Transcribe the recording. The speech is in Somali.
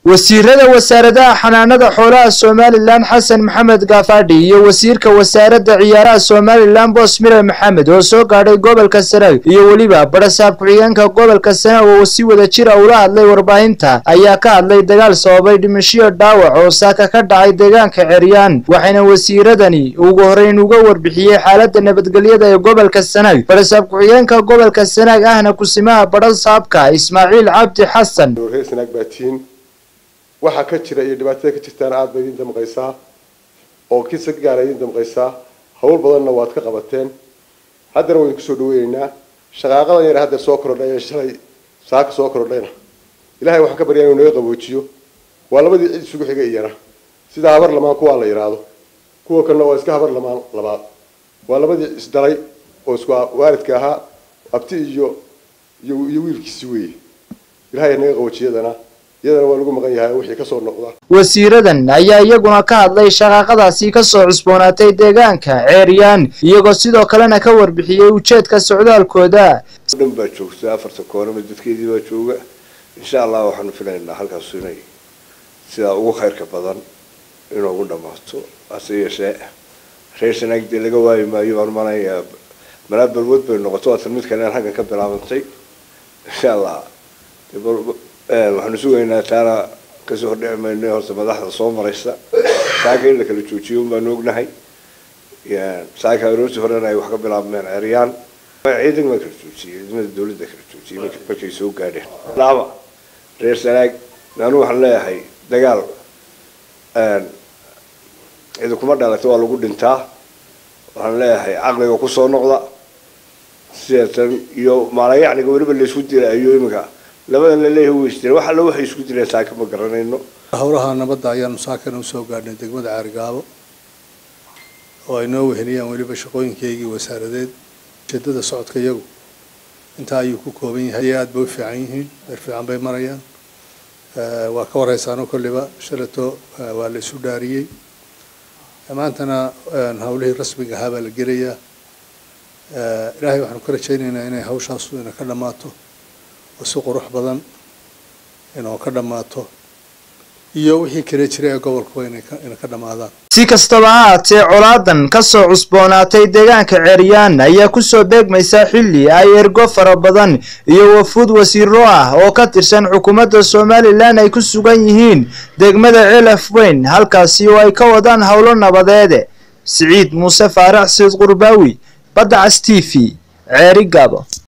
wasiirada wasaaradaha xanaanada xoolaha somalilan xasan maxamed gaafadhi iyo wasiirka wasaaradda ciyaaraha somalilan boos mire maxamed oo soo gaadhay gobolka sanaag iyo weliba barasaab ku-xigeenka gobolka sanaag oo si wada jira ula hadlay warbaahinta ayaa ka hadlay dagaal sababay dhimashiyo dhaawac oo saaka ka dhacay deegaanka ceryaan waxayna wasiiradani ugu horeyn uga warbixiyey xaalada nabadgelyada ee gobolka sanaag barasaab ku-xigeenka gobolka sanaag ahna kusimaha barasaabka ismaaciil cabdi xasan waxaa ka jira iyo dhibaatada ka jirtaana aada bay idin damqaysaa oo kisa gaara idin damqaysaa hawl badanna waad ka qabateen haddana waynu kusoo dhaweyneynaa shaqaaqadan yar hadda soo korodhay ee shalay saaka soo korodhayna ilahay waxaan ka baryaa inuu naga qaboojiyo waa labadii cid isugu xigay iyana sida habar lamaan kuwaa la yidhaahdo kuwa kalena waa iska habar lamaan labaad waa labadii isdhalay oo isku waalidka ahaa abti iyo iyo iyo wiilkiisi weeye ilahay naga qaboojiyadana iyadana waa lagu maqan yahay wixii kasoo noqda wasiiradan ayaa iyaguna ka hadlay shaqaaqadaasi kasoo cusboonaatay deegaanka ceeryaan iyagoo sidoo kalena ka warbixiyey ujeedka socdaalkooda dhan baa joogta afarta koonama dadkeedii baa jooga insha allah waxaanu filaynaa halkaas inay sidaa ugu khayrka badan inoogu dhamaato hase yeeshee reer sanaag dee laga waayi maayo baan manayaa malaa balwood bay noqoto waatan mid kale halkan ka bilaabantay insha allah waxaanu sugaynaa taana kasoo hordhici mayno horta madaxda soo maraysa saaka in la kala joojiyo un baanu ognahay saaka aroortii horena ay wax ka bilaabmeen ceryaan ciidan baa kala joojiyey ciidamada dawladda kala joojiyey markay soo gaadheen laaba reer sanaag anu waxaan leeyahay dagaal cidi kuma dhalata waa lagu dhintaa waxaan leeyahay caqliga kusoo noqda sideetan iyo maalayacniga weliba laysku dilaayo iminka labadan laleeyahay way isdileen wax alla waxay isku dileen saaka ma garanayno howlaha nabadda ayaanu saakana usoo gaadhnay degmada caarigaabo oo ay noo weheliyaan weliba shaqooyinkaygii wasaaradeed ujeedada socodka iyagu intaa ayuu ku kooban yahay aada bay u fiican yihiin meer fiican bay marayaan waa ka warhaysaano kolliba shalato waa la isu dhaariyey maantana howlihii rasmiga ahaa baa la gelayaa ilaahay waxaanu ka rajaynaynaa inay hawshaasu ina ka dhammaato oo si qurux badan inoo ka dhammaato iyo wixii kale jira ee gobolkuba ina ka dhammaadaan si kastaba ha haatee colaadan kasoo cusboonaatay deegaanka ceryaan ayaa kusoo beegmaysa xilli ay ergo fara badan iyo wafuud wasiiro ah oo ka tirsan xukuumadda somalilan ay ku sugan yihiin degmada celaf weyn halkaasi oo ay ka wadaan howlo nabadeede siciid muuse faarax siid qurbaawi badda cas t v ceeri gaabo